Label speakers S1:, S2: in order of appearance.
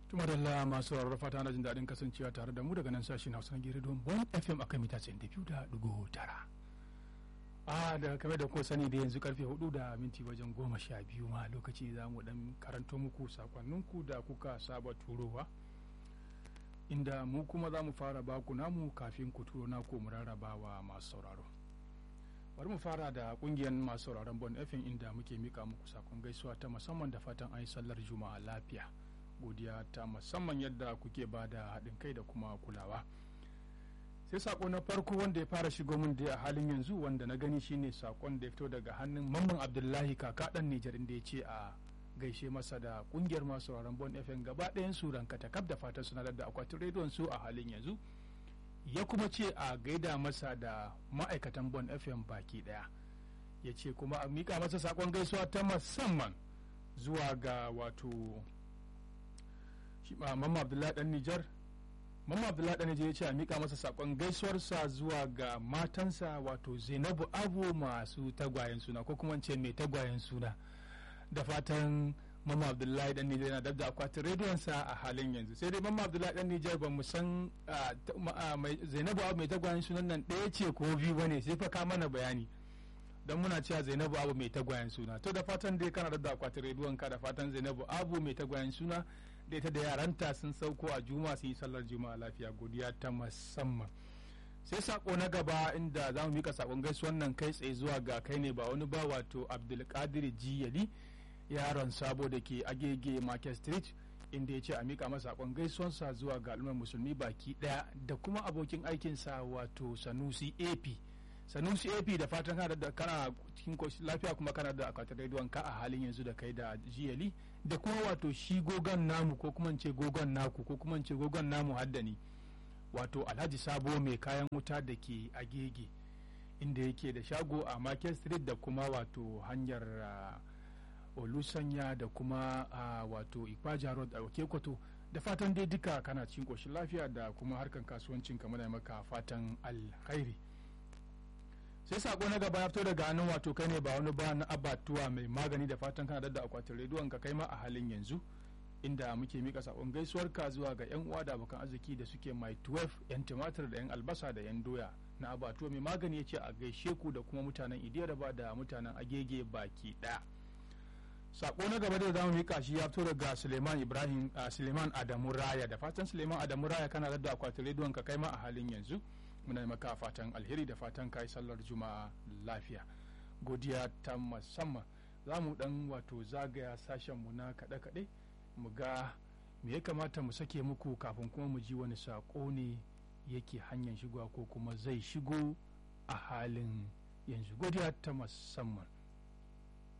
S1: Tuma da masu sauraro fata na jin daɗin kasancewa tare da mu daga nan sashen Hausa na Gere don Bon FM akan mita 92.9. A da kame da ko sani da yanzu karfe 4 da minti wajen goma sha biyu ma lokaci za mu dan karanto muku sakonninku da kuka saba turowa. Inda mu kuma za mu fara baku namu kafin ku turo naku mu rarrabawa masu sauraro. bari mu fara da kungiyar masu sauraron bon fm inda muke mika muku sakon gaisuwa ta musamman da fatan an yi sallar juma'a lafiya godiya ta musamman yadda kuke ba da haɗin kai da kuma kulawa sai sako na farko wanda ya fara shigo min da a halin yanzu wanda na gani shine sakon da ya fito daga hannun mamman abdullahi kaka dan nijar inda ya ce a gaishe masa da kungiyar masu sauraron bon fm gaba ɗayan su ranka takab da fatan suna da akwatin rediyon su a halin yanzu ya kuma ce a gaida masa da ma'aikatan bon fm baki daya ya ce kuma a mika masa sakon gaisuwa ta musamman zuwa ga wato mamma abdullahi dan nijar mamma abdullahi dan nijar ya ce a mika masa sakon gaisuwarsa zuwa ga matansa wato zainabu abu masu tagwayen suna ko kuma ce mai tagwayen suna da fatan Mamma Abdullahi dan Nijar yana dabda akwatin rediyonsa a halin yanzu sai dai Mamma Abdullahi dan Nijar ba mu san Zainabu Abu mai tagwayen sunan nan ɗaya ce ko biyu bane sai fa ka mana bayani don muna cewa Zainabu Abu mai tagwayen suna to da fatan dai kana dabda akwatin rediyon ka da fatan Zainabu Abu mai tagwayen suna da ita da yaranta sun sauko a juma su yi sallar juma'a lafiya godiya ta musamman sai sako na gaba inda za mu mika sakon gaisuwan nan kai tsaye zuwa ga kai ne ba wani ba wato Abdulkadir Jiyali yaron sabo da ke agege market street inda ya ce a mika masa sakon gaisuwansa zuwa ga al'ummar musulmi baki daya da kuma abokin aikinsa wato sanusi ap sanusi ap da fatan kana da kana cikin lafiya kuma kana da akwatin rediyon ka a halin yanzu da kai da jiyali da kuma wato shi gogon namu ko kuma ce gogon naku ko kuma ce gogon namu haddani wato alhaji sabo mai kayan wuta da ke agege inda yake da shago a market street da kuma wato hanyar uh, olusanya da kuma a wato ikpaja road a okekwato da fatan dai duka kana cikin koshin lafiya da kuma harkan kasuwancin ka muna maka fatan alkhairi sai sako na gaba ya fito daga hannun wato kai ne ba wani ba na abatuwa mai magani da fatan kana da akwatin rediyon ka kai ma a halin yanzu inda muke mika sakon gaisuwar ka zuwa ga yan uwa da abokan arziki da suke mai 12 yan tumatir da yan albasa da yan doya na abatuwa mai magani ya ce a gaishe ku da kuma mutanen idiyar da mutanen agege baki daya sako na gaba da zamu mika shi ya fito daga Suleiman Ibrahim uh, Suleiman Adamu Raya da fatan Suleiman Adamu Raya kana da akwatin rediyon ka kai ma a halin yanzu muna maka fatan alheri da fatan kai sallar juma'a lafiya godiya ta musamman za mu dan wato zagaya sashen mu na kaɗe kaɗe mu ga me ya kamata mu sake muku kafin kuma mu ji wani sako ne yake hanyar shigowa ko kuma zai shigo a halin yanzu godiya ta musamman